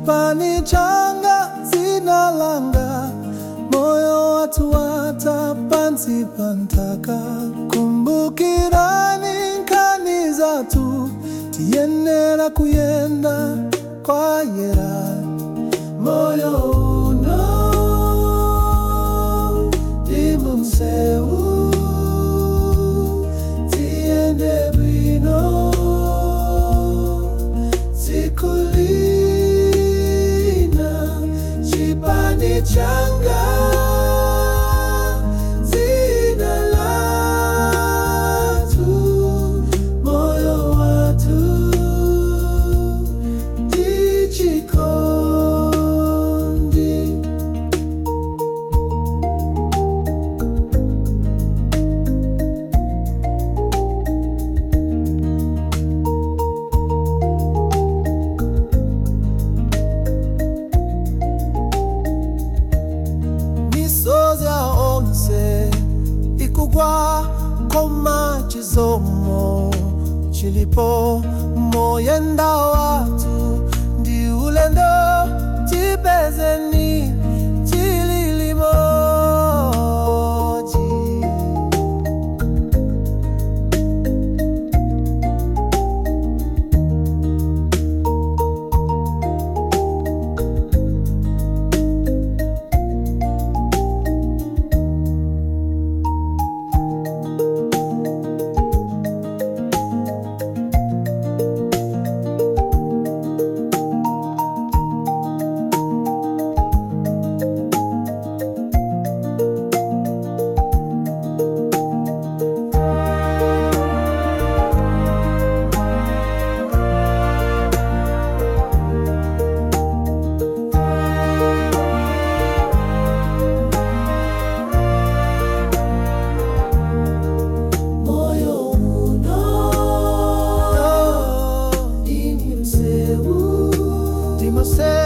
chipani changa zina langa moyo watu wata pansi pantaka kumbukirani nkani zatu tiyenera kuyenda kwa yera moyo uno dimumseu tiende bwino sikulina chipani changa zina latu moyo watu dichikondi misozi yaonse ikugwa koma chizomo chilipo moyenda watu ndi ulendo tipezeni chililimoji moyo uno dimseu dimseu